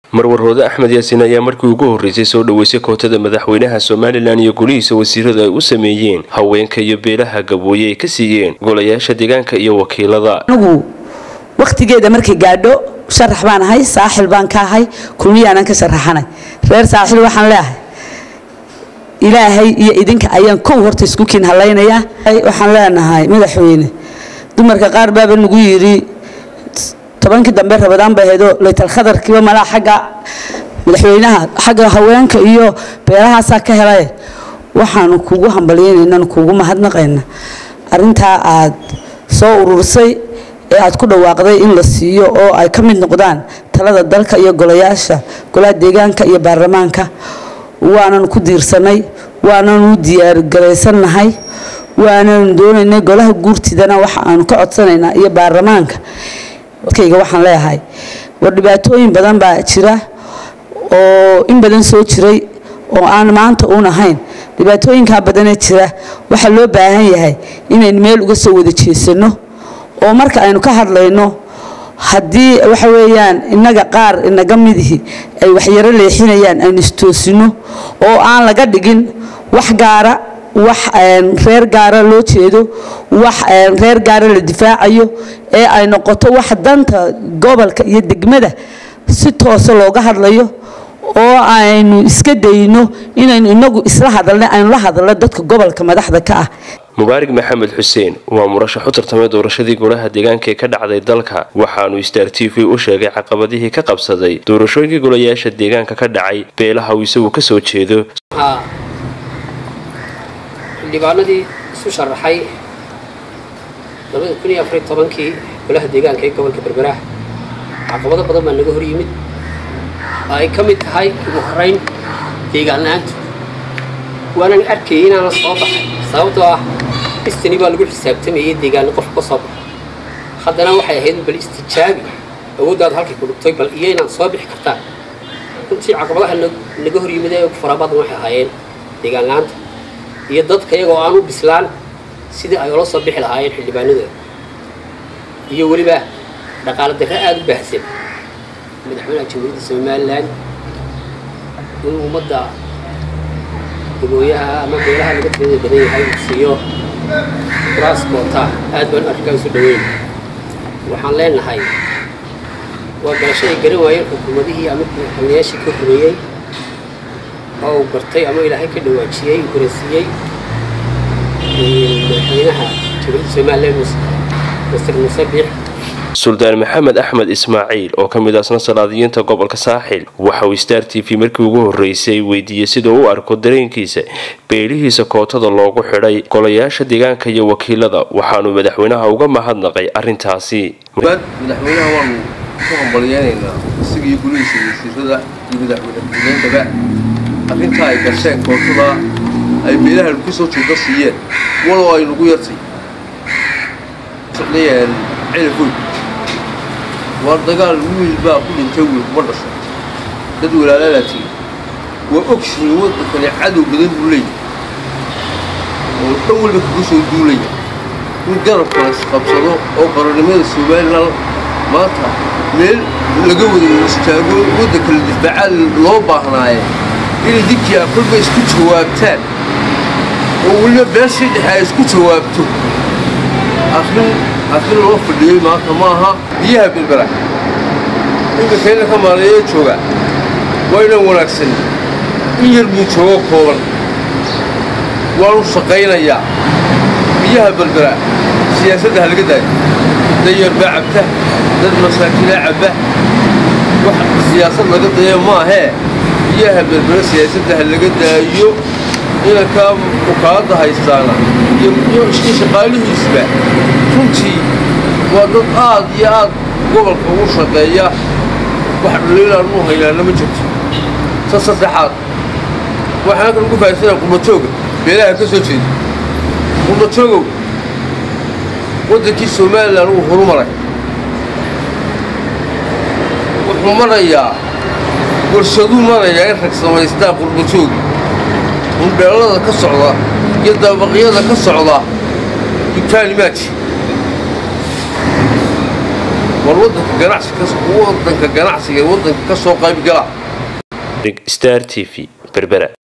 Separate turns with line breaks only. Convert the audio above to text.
marwarhoode axmed yaasiin ayaa markii ugu horreysay soo dhoweysay kootada madaxweynaha somalilan iyo golihiisa wasiiradu ay u sameeyeen haweenka iyo beelaha gabooye ay ka siiyeen golayaasha deegaanka iyo wakiilada
anigu wakhtigeeda markay gaadho sharax baan ahay saaxil baan ka ahay kulmiyaanan ka sharaxanay reer saaxil waxaan leeahay ilaahay iyo idinka ayaan kow horta isku kiin halaynayaa waxaan leenahay madaxweyne dumarka qaar baaba nagu yidhi tobankii dambe rabadaan bay ahaydoo laytal khadarkiiba malaa xagga madaxweynaha xagga haweenka iyo beelahaasaa ka helay waxaanu kugu hambalyeynaynan kugu mahadnaqayna arintaa aad soo urursay ee aad ku dhawaaqday in la siiyo oo ay ka mid noqdaan talada dalka iyo golayaasha golaha deegaanka iyo baarlamaanka waananu ku diirsanay waananu diyaargaraysannahay waananu doonaynay golaha guurtidana waxa aanu ka codsanaynaa iyo baarlamaanka dadkayga waxaan leeyahay war dhibaatooyin badan baa jira oo in badan soo jiray oo aan maanta uun ahayn dhibaatooyinkaa badanee jira waxaa loo baahan yahay inaynu meel uga soo wada jeesano oo marka aynu ka hadlayno haddii waxa weeyaan innaga qaar inaga midihi ay waxyaro leexinayaan aynu istoosino oo aan laga dhigin wax gaara wax reer gaara loo jeedo wax reer gaara la difaacayo ee ay noqoto wax danta gobolka iyo degmada si toose looga hadlayo oo aynu iska dayno inaynu inagu isla hadalna aynu la hadalno dadka gobolka madaxda ka ah
mubaarig maxamed xuseen waa murashax u tartamay doorashadii golaha deegaanka ee ka dhacday dalka waxaanu star t v u sheegay caqabadihii ka qabsaday doorashooyinkii golayaasha deegaanka ka dhacay beelaha uu isagu ka soo jeedo
xildhibaanadii isu sharaxay labada kun iyo afariy tobankii golaha deegaanka ee gobolka berberaah caqabado badan baa naga hor yimid oo ay ka mid tahay ugu horeyn deegaan la-aantu waanan arkayay inaana soo baxay sababtoo ah istani baa lagu xisaabtamayay deegaano qofka ka soo baxo haddana waxay ahayd bal istijaabi awooddaadu halkay ku dhugtay bal iyo inaad soo bixi kartaan runtii caqabadaha naga hor yimid ee ugu farabadan waxay ahaayeen deegaan la-aanta iyo dadka iyagoo aan u bislaan sidii ay ula soo bixi lahaayeen xildhibaanadooda iyo weliba dhaqaalo darre aada u baahsan madaxweynaha jamhuuriyadda somalilan in ummadda gabooyaha ama beelaha laga tirada badan yahay uu siiyo kuraas koota aad baan arrinkaa isu dhaweyn waxaan leenahay waa galasho ay garan waayeen xukuumadihii ama madaxweynayaashii ka horeeyey oo uu gartay ama ilaahay ka dhawaajiyey uu garansiiyey madaxweynaha jamhuuriyadda somalilan masir muuse biix
suldaan maxamed axmed ismaaciil oo ka mid asna salaadiyiinta gobolka saaxil waxa uu star t v markii ugu horreysay weydiiyey siduu u arko dareenkiisa beelihiisa kootada loogu xidhay golayaasha deegaanka iyo wakiilada waxaanu madaxweynaha uga mahadnaqay arrintaasi
madaxweynaha waanu ku hambalyeynaynaa isagiiyo gulihiisa wasiirada iyo madaxweynedaba arrintaa ay gasheen kootada ay beelaha ka soo jeeda siiyeen walow ay nagu yartay celifoy waar dagaal wiil baa ku dhintay wiil kuma dhasho dad walaalaalaa tigi waa ogsiin waddankani cadow badan buu leeyahay oo dhan walba kaga soo duulaya in garabka la isqabsado oo qarannimada somalilan maanta meel laga wada istaago waddanka la difaaca loo baahnaaye inay dinkii a kolba isku jawaabtaan oo weliba beeshii dhexe ay isku jawaabto arrin arrin loo fadhiyey maanta ma aha biyaha bilbera ninka keena ka maaleeye jooga waa inaan wanaagsan in yar buu joogo kooban waanu shaqaynayaa biyaha belbera siyaasadda ha laga daayo dad yar baa cabta dad masaakiinaa cabba wax siyaasad laga daya maahee biyaha belbera siyaasadda ha laga daayo inankaa ukaadda haystaana iyo shaqaalihiisba runtii waa dad aad iyo aad gobolka ugu shaqeeya wax dhaliilaan u haynaana ma jirto ta saddexaad waxaan halkan ugu fahaysana qurbatooga beelaha ka soo jeeda qurbatoogow waddankii somalilan uu horumaray wuxuu marayaa warshaduu marayaa in rag samaystaan qurbatoogi hundheelada ka socda iyo dabaqyada ka socda dugtaani maaji war wadanka ganacsi wadanka ganacsiga ee wadanka ka soo qayb gala
star t v berbera